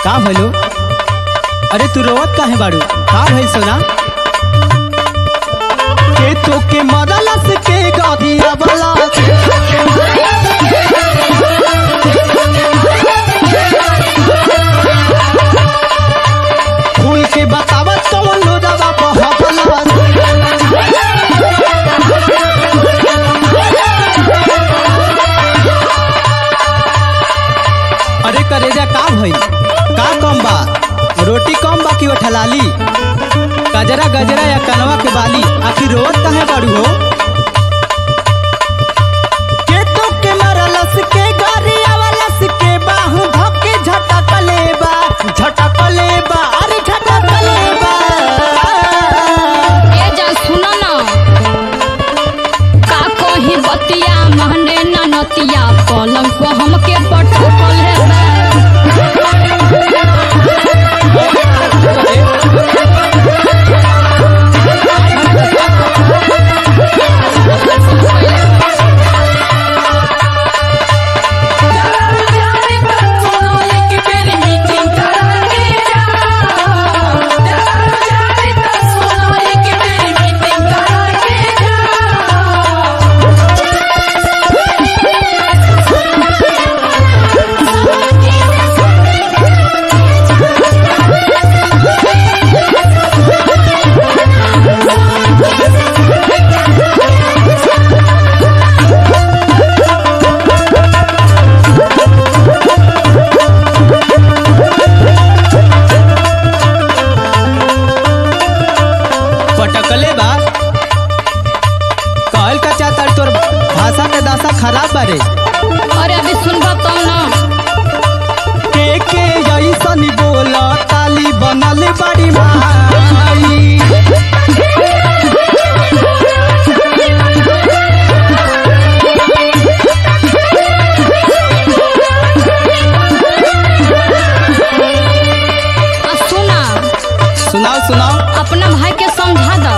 का भइलो अरे तू रोवत काहे बाड़ू का भइल सोना के तो के मरलस के गदिया वाला खुल के बतावत कौन लोडवा बहबला अरे करेजा का भइल का कम बा रोटी कम बा कि वो ठलाली गजरा गजरा या कनवा के बाली आखिर रोवत काहे बाड़ू हो के तो के मरलस के गरिया वालस के बाहु धके झटकले बा झटकले बा अरे झटकले बा ए जा सुन न का कही बतिया महने न नतिया पलंग को हमके पटकल है बा। पटकले बा कहल का चाहता तोर भाषा के दासा खराब बारे अरे अभी सुनबा तो न के के ऐसन बोला ताली बनल बड़ी माई आ सुना सुनाओ सुनाओ अपना भाई के समझा दो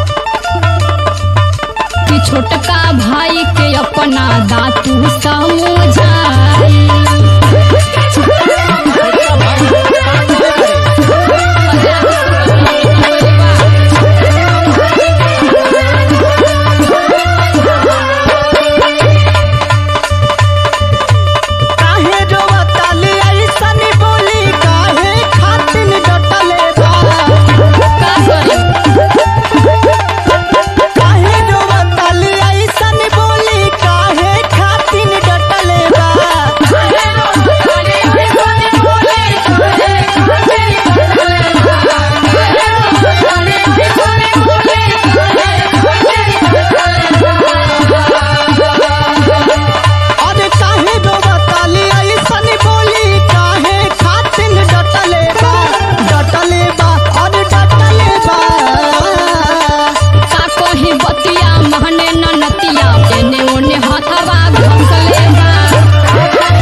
कि छोटका भाई के अपना दातू समझाई काहे रोवताली ऐसन बोली काहे खातिन डटले बा का करी काहे रोवताली ऐसन बोली काहे खातिन डटले बा अरे काहे रोवताली ऐसन बोली काहे खातिन डटले बा डटले बा अरे डटले बा का कही बतिया महने न नतिया एने ओने हथवा घसले बा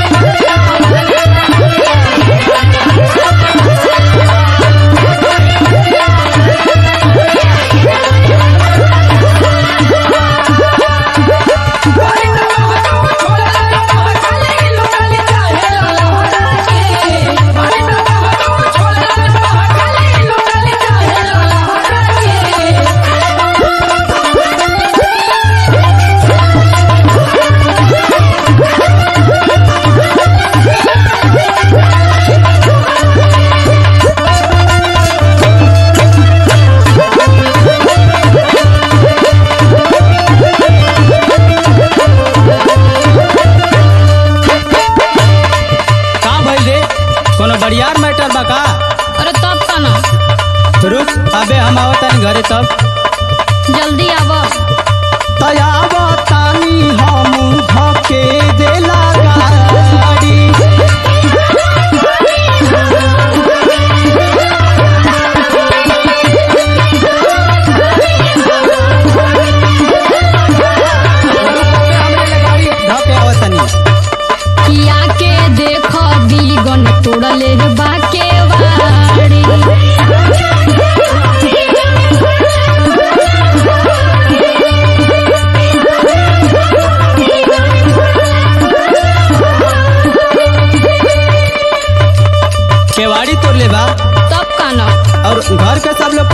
का भइल रे कोनो बड़ियार मैटर बा का अरे तब का ना रुक अबे हम आवतानी घरे तब जल्दी आव तयावतानी हम धके देला गाड़ी धके आवतानी किया के देख बीगन तोड़ले बा के वाड़ी घर के सब लोग